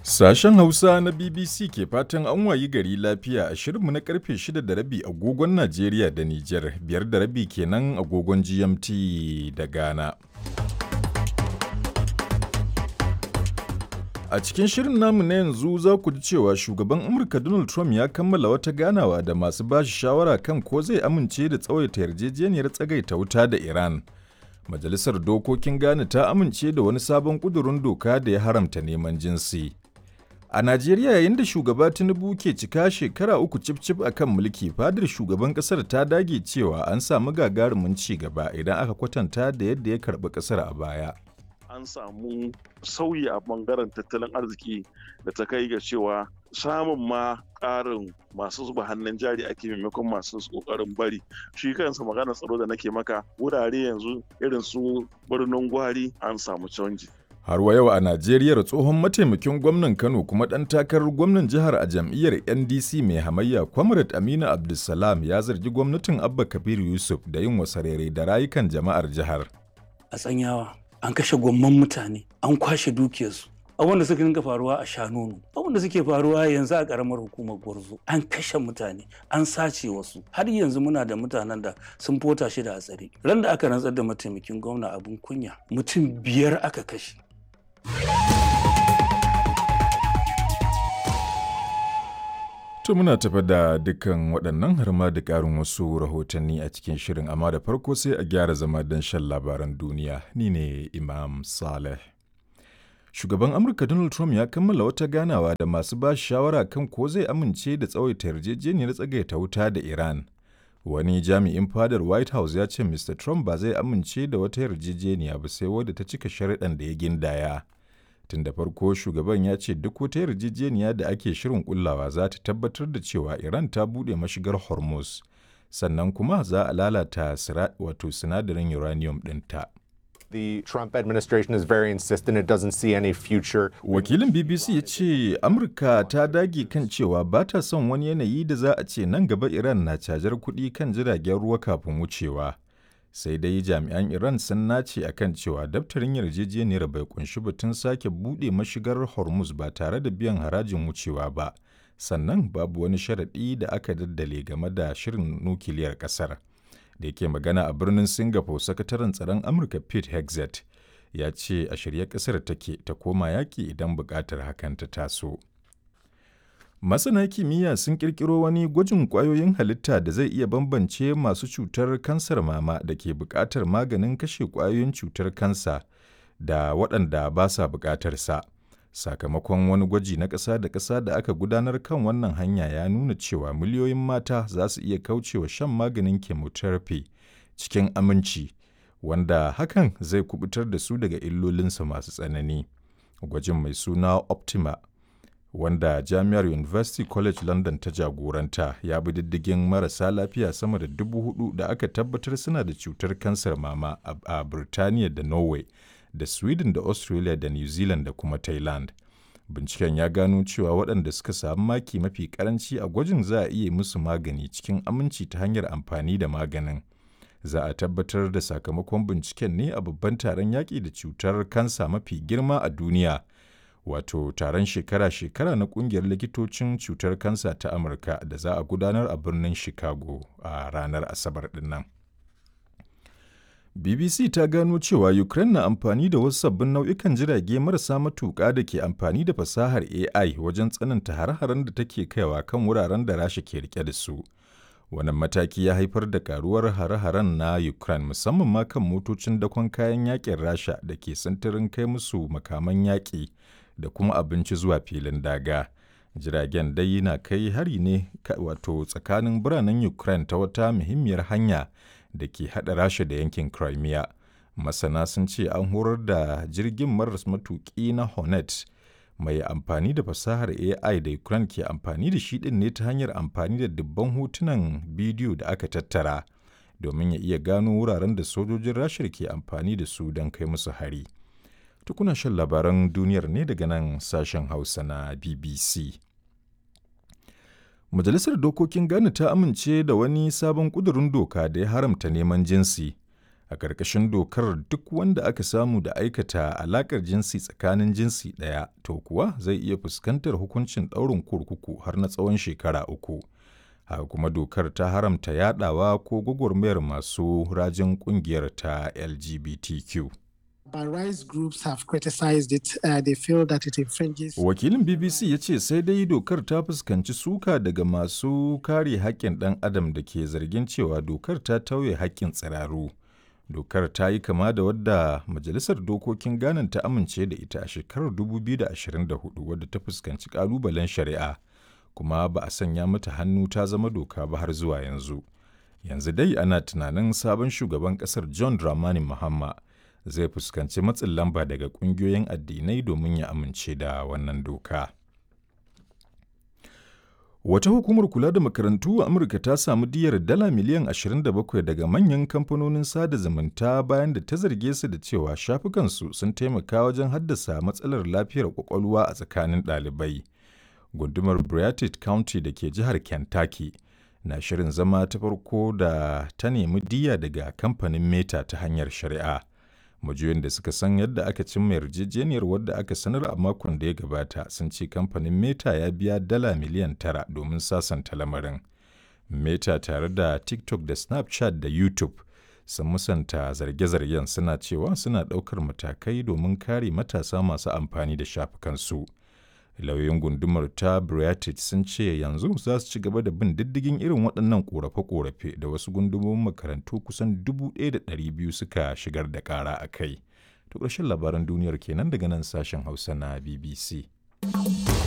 Sashen Hausa na BBC ke fatan an wayi gari lafiya a shirinmu na karfe 6 da rabi agogon Najeriya da Nijar, biyar da rabi kenan agogon GMT da Ghana. A cikin shirin namu na yanzu za ku ji cewa shugaban Amurka Donald Trump ya kammala wata ganawa da masu bashi shawara kan ko zai amince da tsawaita yarjejeniyar tsagaita wuta da Iran. Majalisar Dokokin Ghana ta amince da wani sabon ƙudurin doka da ya haramta neman jinsi. A Najeriya yayin da shugaba Tinubu ke cika shekara uku cif-cif a kan mulki, fadar shugaban ƙasar ta dage cewa an samu gagarumin ci gaba idan aka kwatanta da yadda ya karɓi ƙasar a baya. An samu sauyi a ɓangaren tattalin arziki da ta kai ga cewa samun ma ƙarin masu zuba hannun jari ake maimakon masu ƙoƙarin bari shi kansa maganar tsaro da nake maka wurare yanzu irin su birnin gwari an samu canji Har wa yau a Najeriya tsohon mataimakin gwamnan Kano kuma ɗan takarar gwamnan jihar a jam'iyyar NDC mai hamayya Comrade Aminu Abdulsalam ya zargi gwamnatin Abba Kabir Yusuf da yin wasarere da rayukan jama'ar jihar. A tsanyawa an kashe gwamman mutane an kwashe dukiyarsu abin da suka dinga faruwa a shanonu abin da suke faruwa yanzu a karamar hukumar gwarzo an kashe mutane an sace wasu har yanzu muna da mutanen da sun fota shi da a tsare ran da aka rantsar da mataimakin gwamna abin kunya mutum biyar aka kashe To muna tafa da dukkan waɗannan har ma da ƙarin wasu rahotanni a cikin shirin amma da farko sai a gyara zama don shan labaran duniya ni ne Imam Saleh. Shugaban Amurka Donald Trump ya kammala wata ganawa da masu ba shawara kan ko zai amince da tsawaita yarjejeniyar tsagaita wuta da Iran. Wani jami'in fadar White House ya ce Mr. Trump ba zai amince da wata yarjejeniya ba sai wadda ta cika sharaɗan da ya gindaya. Tun da farko shugaban ya ce duk wata yarjejeniya da ake shirin kullawa za ta tabbatar da cewa Iran ta buɗe mashigar Hormuz, sannan kuma za a lalata wato sinadarin uranium ɗinta. The Trump administration is very insistent it doesn't see any future. Wakilin BBC ya ce Amurka ta dage kan cewa ba ta son wani yanayi da za a ce nan gaba Iran na cajar kuɗi kan jiragen ruwa kafin wucewa. Sai dai jami'an Iran sun nace a kan cewa daftarin yarjejeniyar bai kunshi batun sake buɗe mashigar Hormuz ba tare da biyan harajin wucewa ba. Sannan babu wani sharaɗi da aka daddale game da shirin nukiliyar ƙasar. da yake magana a birnin singapore sakataren tsaron amurka pete hexet ya ce a shirye kasar take ta koma yaƙi idan buƙatar hakan ta taso masana kimiyya sun ƙirƙiro wani gwajin ƙwayoyin halitta da zai iya bambance masu cutar kansar mama da ke buƙatar maganin kashe ƙwayoyin cutar kansa da waɗanda ba sa buƙatar sa sakamakon wani gwaji na ƙasa da ƙasa da aka gudanar kan wannan hanya ya nuna cewa miliyoyin mata za su iya kaucewa shan maganin chemotherapy cikin aminci wanda hakan zai kubutar da su daga illolinsa masu tsanani gwajin mai suna optima wanda jami'ar university college london ta jagoranta ya bi diddigin marasa lafiya sama da dubu hudu da aka tabbatar suna da cutar kansar mama a birtaniya da norway da Sweden da Australia da New Zealand da kuma Thailand. Binciken ya gano cewa waɗanda suka samu maki mafi karanci a gwajin za a iya musu magani cikin aminci ta hanyar amfani da maganin. Za a tabbatar da sakamakon binciken ne a babban taron yaƙi da cutar kansa mafi girma a duniya. Wato taron shekara-shekara na ƙungiyar likitocin cutar kansa ta Amurka da za a gudanar a birnin Chicago a ranar Asabar ɗin nan. BBC ta gano cewa Ukraine na amfani da wasu sabbin nau'ikan jirage marasa matuƙa da ke amfani da fasahar AI wajen tsananta hare-haren da take kaiwa kan wuraren da Rasha ke rike da su. Wannan mataki ya haifar da karuwar hare-haren na Ukraine musamman ma kan motocin dakon kayan yakin Rasha da ke sintirin kai musu makaman yaƙi da kuma abinci zuwa filin daga. Jiragen dai na kai hari ne wato tsakanin biranen Ukraine ta wata muhimmiyar hanya da ke haɗa rasha da yankin crimea masana sun ce an horar da jirgin maras matuƙi na hornet mai amfani da fasahar ai da ukraine ke amfani da shi ɗin ne ta hanyar amfani da dubban hotunan bidiyo da aka tattara domin ya iya gano wuraren da sojojin rashar ke amfani da su don kai musu hari tukuna shan labaran duniyar ne daga nan sashen hausa na bbc Majalisar Dokokin Ghana ta amince da wani sabon ƙudurin doka da ya haramta neman jinsi. A ƙarƙashin dokar duk wanda aka samu da aikata alaƙar jinsi tsakanin jinsi ɗaya to kuwa zai iya fuskantar hukuncin ɗaurin kurkuku har na tsawon shekara uku. Haka kuma dokar ta haramta yaɗawa ko gwagwarmayar masu rajin ƙungiyar ta LGBTQ. But rights groups have criticized it. Uh, they feel that it infringes. Wakilin BBC ya ce sai dai dokar ta fuskanci suka daga masu kare haƙƙin ɗan adam da ke zargin cewa dokar ta tauye haƙƙin tsiraru. Dokar ta yi kama da wadda Majalisar Dokokin Ghana ta amince da ita a shekarar 2024 wadda ta fuskanci ƙalubalen shari'a, kuma ba a sanya mata hannu ta zama doka ba har zuwa yanzu. Yanzu dai ana tunanin sabon shugaban ƙasar John Dramani Mahama zai fuskanci matsin lamba daga ƙungiyoyin addinai domin ya amince da wannan doka. Wata hukumar kula da makarantu a Amurka ta samu diyar dala miliyan 27 daga manyan kamfanonin sada zumunta bayan da ta zarge su da cewa shafukansu sun taimaka wajen haddasa matsalar lafiyar kwakwalwa a tsakanin ɗalibai. Gundumar Briartid County da ke jihar Kentucky na shirin zama ta farko da ta nemi diya daga kamfanin Meta ta hanyar shari'a. majiyoyin da suka san yadda aka cimma yarjejeniyar wadda aka sanar a makon da ya gabata sun ce kamfanin meta ya biya dala miliyan tara domin sasanta lamarin meta tare da tiktok da snapchat da youtube sun musanta zarge-zargen suna cewa suna ɗaukar matakai domin kare matasa masu amfani da shafukansu lauyoyin gundumar ta Briatit sun ce yanzu za su ci gaba da bin diddigin irin waɗannan ƙorafe-ƙorafe da wasu gundumomin makarantu kusan 1,200 suka shigar da ƙara a kai. To ƙarshen labaran duniyar kenan daga nan sashen Hausa na BBC.